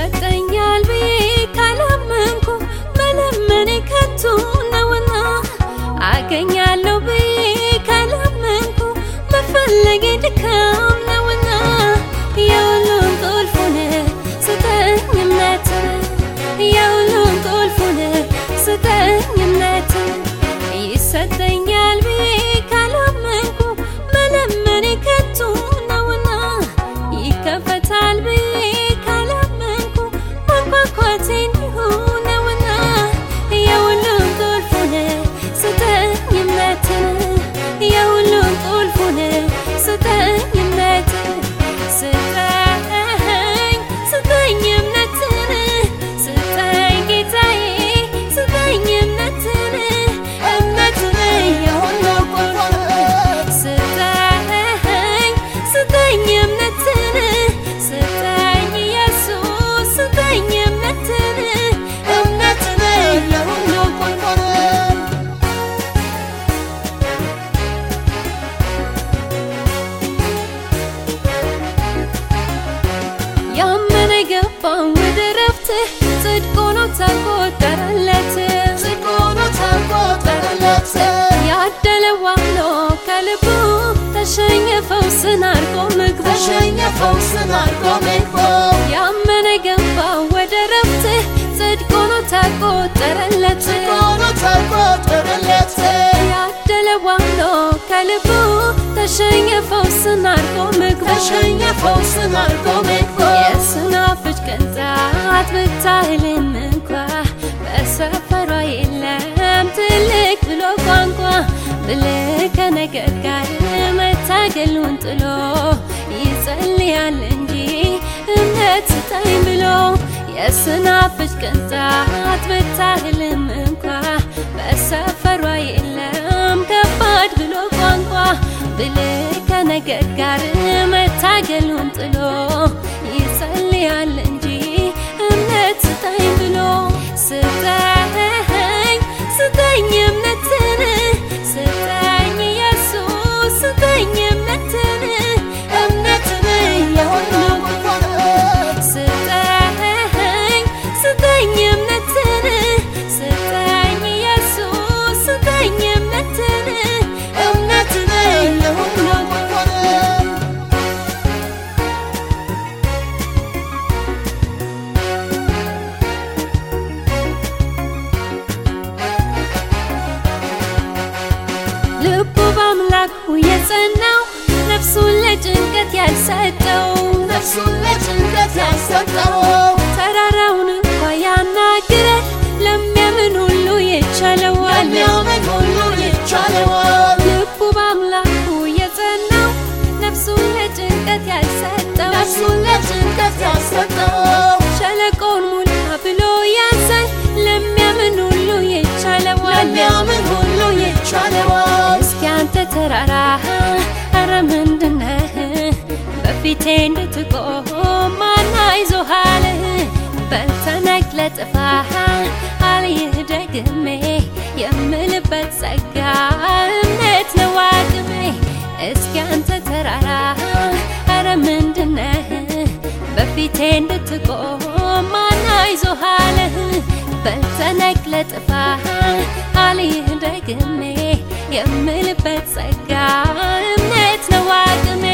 ይሰጠኛል ብዬ ካላመንኩ መለመኔ ከንቱ ነውና አገኛለሁ ብዬ ካላመንኩ መፈለጌ ድካም ነውና የሁሉም ቁልፉን ስጠኝ እምነት የሁሉም ቁልፉን ስጠኝ እምነት ይሰጠኛል ብዬ ካላመንኩ መለመኔ ከንቱ ነውና ይከፈታል ብዬ ካላመንኩ ማንኳኳቴ እንዲሁ ነውና የሁሉም ቁልፉን ስጠኝ እምነትን የሁሉም ቁልፉን ስጠኝ እምነትን ስጠኝ ስጠኝ እምነትን ስጠኝ ጌታዬ ስጠኝ እምነትን እምነትን የሁሉ ቁልፍ ስጠኝ ስጠኝ እምነትን ስጠኝ ኢየሱስ ስጠኝ እምነትን እምነትን የሁሉ ቁልፍ ያመነ ገባው ወደ ረፍትህ ጽድቅ ሆኖ ተቆጠረለት ጽድቅ ሆኖ ተቆጠረለት። ያደለ ዋሎ ከልቡ ተሸኘ ፈውስን አርጎ ምግቡ ተሸኘ ፈውስን አርጎ ምግቡ ያመነ ገባው ወደ ረፍትህ ጽድቅ ሆኖ ተቆጠረለት ጽድቅ ሆኖ ተቆጠረለት። ያደለ ዋሎ ከልቡ ተሸኘ ፈውስን አርጎ ምግቡ ተሸኘ ፈውስን አርጎ ምግቡ የስናፍጭ ቅንጣት ብታህልም እንኳ በሰፈሯ የለም ትልቅ ብሎ ቋንቋ ብልህ ከነገር ጋር መታገሉን ጥሎ ይጸልያል እንጂ እምነት ስጠኝ ብሎ የስናፍጭ ቅንጣት ብታህልም እንኳ በሰፈሯ የለም ከባድ ብሎ ቋንቋ ብልህ ከነገር ጋር መታገሉን ጥሎ ይጸልያል እንጂ እምነት ስጠኝ ብሎ ስጠኝ ስጠኝ እምነትን ስጠኝ ኢየሱስ ስጠኝ እምነትን እምነትን የሁሉ ስጠኝ ስጠኝ እምነትን ስጠኝ ኢየሱስ ስጠኝ እምነትን እምነትን የሁሉ ልቡ በአምላኩ የጸናው ነፍሱን ለጭንቀት ያልሰጠው ነፍሱን ለጭንቀት ያልሰጠው ተራራውን እንኳ ያናግራል ለሚያምን ሁሉ ይቻለዋል ለሚያምን ሁሉ ይቻለዋል። ልቡ በአምላኩ የጸናው ነፍሱን ለጭንቀት ያልሰጠው ነፍሱን ለጭንቀት ያልሰጠው ሸለቆውን ሙላ ብሎ ያዛል ለሚያምን ሁሉ ይቻለዋል ለሚያምን ሁሉ ይቻለዋል። እስኪ አንተ ተራራ ኧረ ምንድነህ በፊቴ እንድትቆም ማን አይዞሃል በልተነቅለ ጥፋ አልይህ ደግሜ የምልበት ጸጋ እምነት ነው አቅሜ እስኪ አንተ ተራራ ኧረ ምንድነህ በፊቴ እንድትቆም ማን አይዞሃል በልተነቅለ ጥፋ አልይህ ደግሜ የምልበት ጸጋ እምነት ነው አቅሜ